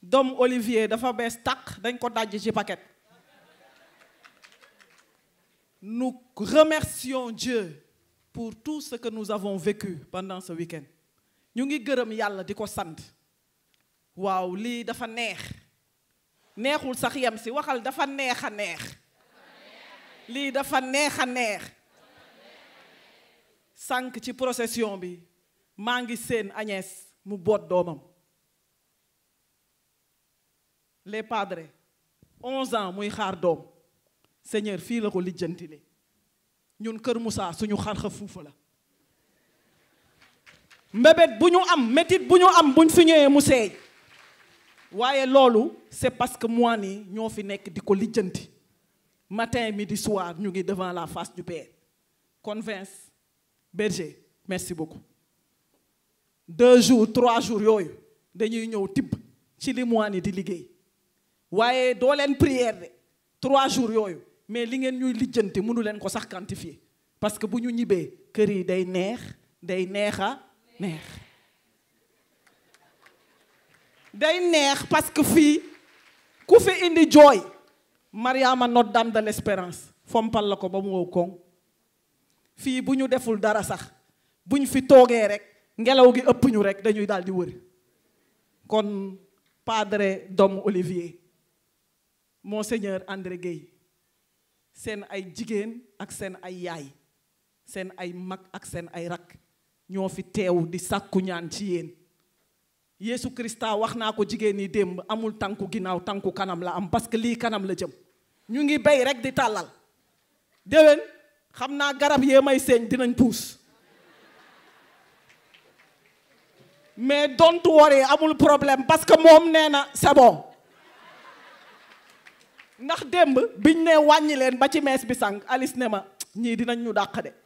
doom Olivier dafa bees tàq dañ ko dajj ci paquet nous remercions Dieu pour tout ce que nous avons vécu pendant ce week-end ñu ngi gërëm yàlla di ko sant waaw lii dafa neex neexul sax yem si waxal dafa neex a neex lii dafa neex a neex sànq ci procession bi maa ngi seen Agnès mu boot doomam les padres onze ans muy xaar doom Seigneur fii la ko lijjantile ñun Kër Moussa suñu xarxa fuufa la mbébét bu ñu am métit bu ñu am buñ fi ñëwee mu seey waaye loolu c'est parce que moi nii ñoo fi nekk di ko lijjanti matin midi soir ñu ngi devant la face du Père kon Vince Berger merci beaucoup deux jours trois jours yooyu dañuy ñëw tibb ci li moi ni di liggéey waaye doo leen prière de trois jours yooyu mais li ngeen ñuy lijjanti mënu leen ko sax quantifier parce que bu ñu ñibbee kër yi day neex day neexa neex day neex parce que fii ku fi indi jooy Mariama Notre Dame de l'Espérance fompal la ko ba mu wow koŋ fii bu ñu deful dara sax bu ñu fi toogee rek ngelaw gi ëpp ñu rek dañuy daal di wër kon padre Dom Olivier monseigneur André Guèye seen ay jigéen ak seen ay yaay seen ay mag ak seen ay rakk ñoo fi teew di sàkku ñaan ci yéen Yeesu Krista wax naa ko jigéen ñi démb amul tànku ginnaaw tànku kanam la am parce que lii kanam la jëm ñu ngi bay rek di tàllal déwén xam naa garab yee may seeñ dinañ puus mais don't worry amul problème parce que moom nee na c'est bon ndax démb biñ ne wàññi leen ba ci mees bi sànq Alice ne ma ñii dinañ ñu dàq de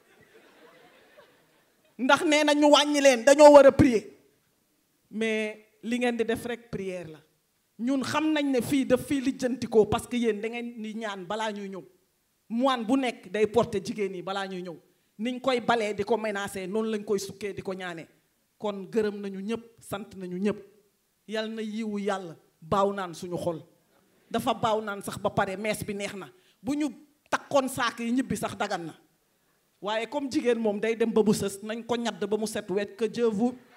ndax nee na ñu wàññi leen dañoo war a prier mais li ngeen di def rek prière la ñun xam nañ ne fii daf fii lijjantikoo parce que yéen da ngeen di ñaan balaa ñuy ñëw moine bu nekk day porter jigéen yi balaa ñuy ñëw niñ koy balee di ko menacer noonu lañ koy sukkee di ko ñaanee kon gërëm nañu ñëpp sant nañu ñëpp yal na yiwu yàlla baaw naan suñu xol dafa baaw naan sax ba pare mees bi neex na bu ñu takkoon saak yi ñibbi sax dagan na waaye comme jigéen moom day dem ba bu sës nañ ko ñadd ba mu set wet que Dieu vous